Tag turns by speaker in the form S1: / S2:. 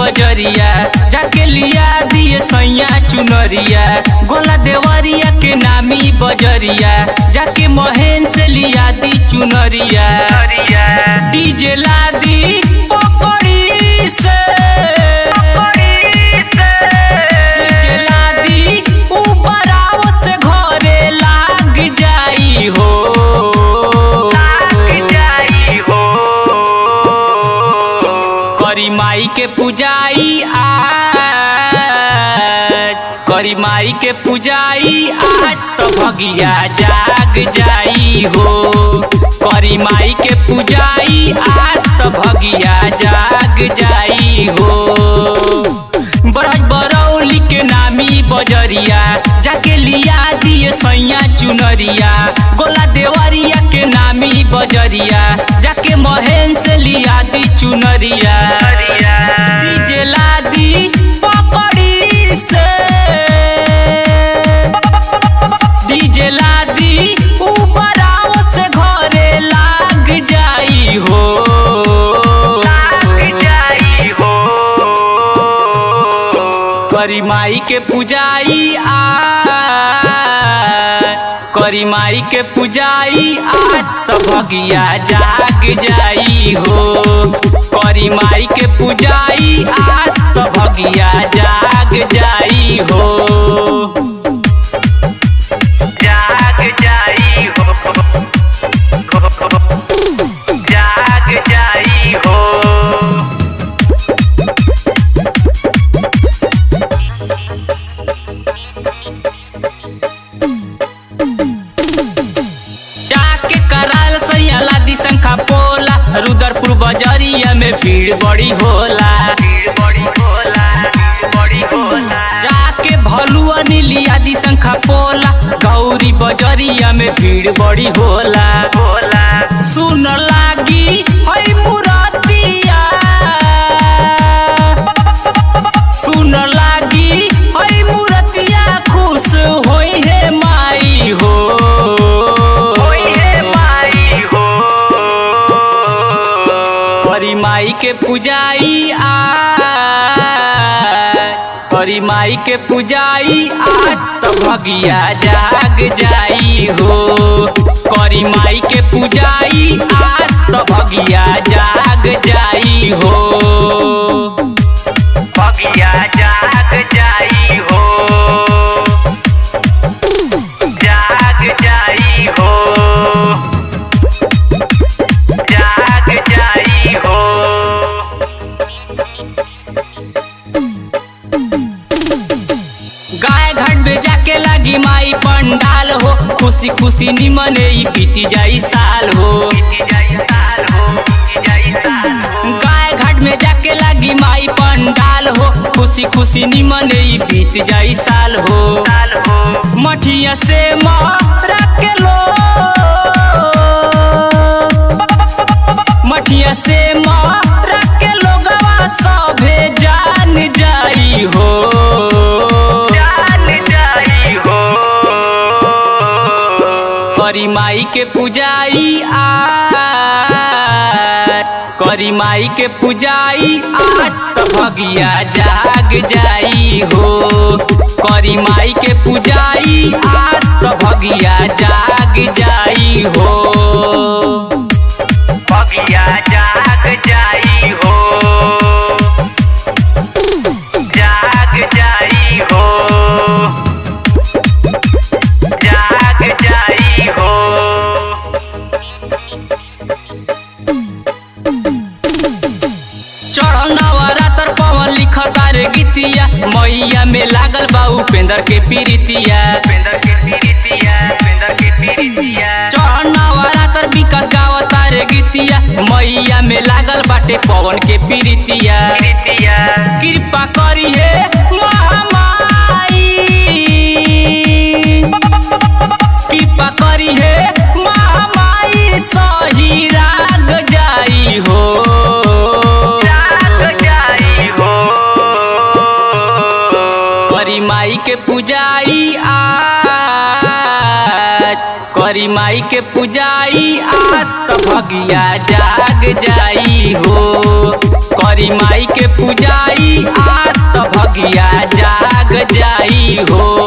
S1: बजरिया जाके लिया दिए सैया चुनरिया गोला देवरिया के नामी बजरिया जाके महेन से लिया दी चुनरिया डीजे ला दी पकड़ी से डीजे ला दी ऊपर आओ से घरे लाग जाई हो करी माई के पूजाई आज करी माई के पूजाई आज तो भगिया जाग जाई हो करी माई के पूजाई आज तो भगिया जाग जाई हो बरज बरौली के नामी बजरिया जाके लिया दिए सैया चुनरिया गोला देवरिया के नामी बजरिया जाके महेन से लिया दी चुनरिया डीजे ला दी पकड़ी से डीजे ला दी ऊपर आओ से घरे लाग जाई हो करी माई के पूजाई आज करी माई के पूजाई आज तो भगिया जाग जाई हो करी माई के पूजाई आज तो भगिया जाग जाई हो
S2: जाग जाई हो जाग जाई हो
S1: जाके कराल सैयाला दी शंखा पोला रुदरपुर बजरिया में भीड़ बड़ी होला
S2: भीड़ बड़ी होला भीड़ बड़ी होला
S1: जाके भलुआ नीलिया दी शंखा पोला गौरी बजरिया में भीड़ बड़ी होला
S2: होला
S1: सुन लागी हई मुरतिया सुन लागी हई मुरतिया खुश होई है माई हो
S2: होई है माई हो
S1: करी माई के पूजाई आज करी माई के पूजाई आज तो भगिया जाग जाई हो करी माई के पूजाई आज तो भगिया जाग जाई हो
S2: बगिया जाग जाई हो जाग जाई हो जाग जाई हो
S1: गाय घाट में जाके लगी माई पंडाल हो खुशी खुशी निमने ई बीती जाई साल हो
S2: बीती जाई साल हो बीती जाई साल हो
S1: गाय घाट में जाके लगी माई पंडाल हो खुशी खुशी निमने ई बीत जाई साल हो
S2: साल हो
S1: मठिया से मारा के लो मठिया से मारा के लोगवा सभे जान जाई हो
S2: जान जाई हो
S1: करी माई के पूजाई आज करी माई के पूजाई आज तो भगिया जाग जाई हो करी माई के पूजाई आज तो भगिया जाग जाई हो
S2: बगिया जाग जाई हो जाग जाई हो जाग जाई हो
S1: चढ़ल नवरात्र पवन लिखता रे गीतिया मैया में लागल बा उपेंद्र के पीरितिया
S2: पेंदर के पीरितिया पेंदर के पीरितिया
S1: चढ़ल नवरात्र विकास गावता रे गीतिया मैया में लागल बाटे पवन के पीरितिया
S2: पीरितिया
S1: कृपा करी हे महामाई कृपा करी हे महामाई सही राग जाई हो
S2: जाग जाई हो
S1: करी माई के पूजाई आज करी माई के पूजाई आज तो भगिया जाग जाई हो करी माई के पुजाई आज त भगिया जाग जाई हो